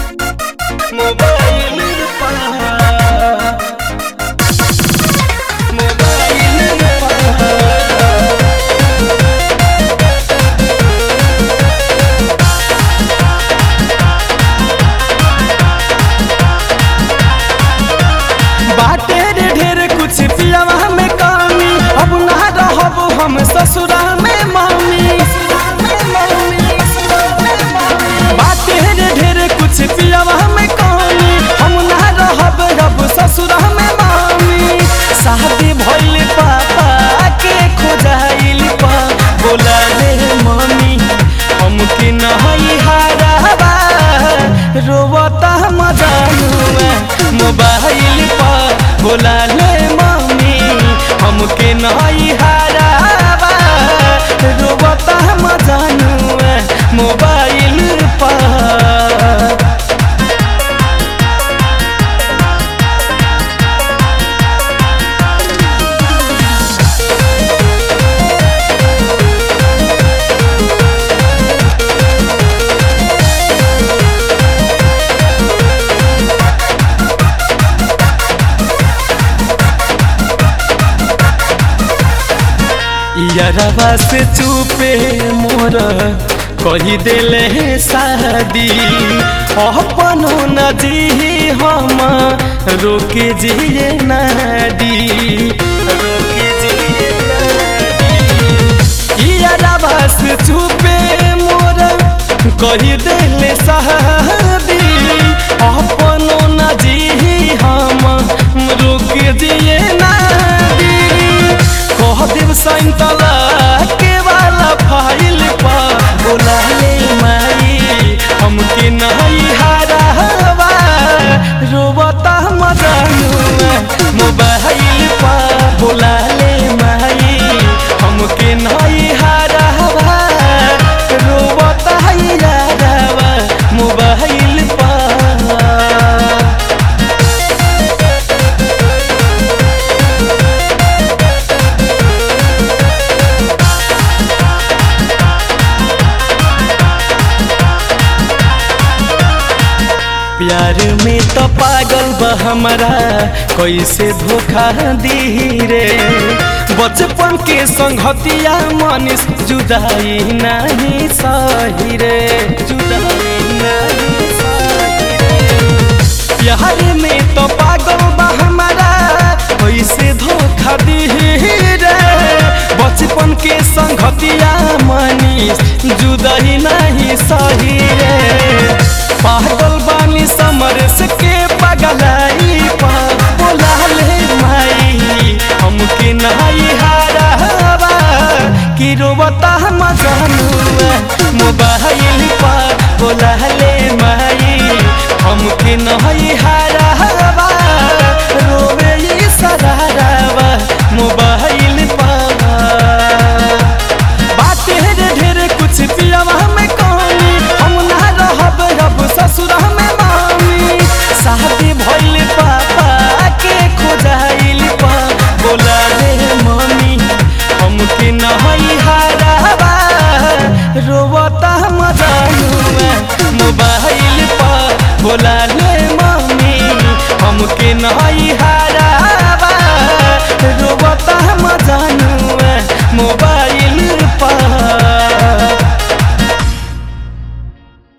mobile पर mobile पर बाटे रे ढेर कुछ पियावा में कमी अब ना रहब हम ससुरा में मम्मी बाटे रे ढेर कुछ पियावा में कमी हम ना रहब अब ससुरा में मम्मी शादी भइल पापा के खोजाइल पा बोला रे मम्मी हमके नहीं हाराबा रोवता मजानुआ मोबाइल पर बोला ले मम्मी हमके नहीं हाराबा रोवता मजानुआ मोबाइल पर यारवा से चुपे मोर कही दिले शादी अपनो न जी हम रोके जिए नाडी रोके जिए नाडी यारवा से चुपे मोर कही दिले शादी अपनो न जी हम रोके जिए नाडी कह देव सैतला के वाला फाइल पा बोला ले माई हमके नहीं हारावा रोबता मजानुआ मोबाइल पा बोला ले माई हमके नहीं हारावा रोबता यारावा मोबाइल पा प्यार में तो पागल बा हमारा कैसे धोखा दी रे बचपन के संगतिया मनीष जुदाई नहीं सही रे जुदाई नहीं सही रे प्यार में तो पागल बा हमारा कैसे धोखा दी रे बचपन के संगतिया मनीष जुदाई नहीं सही रे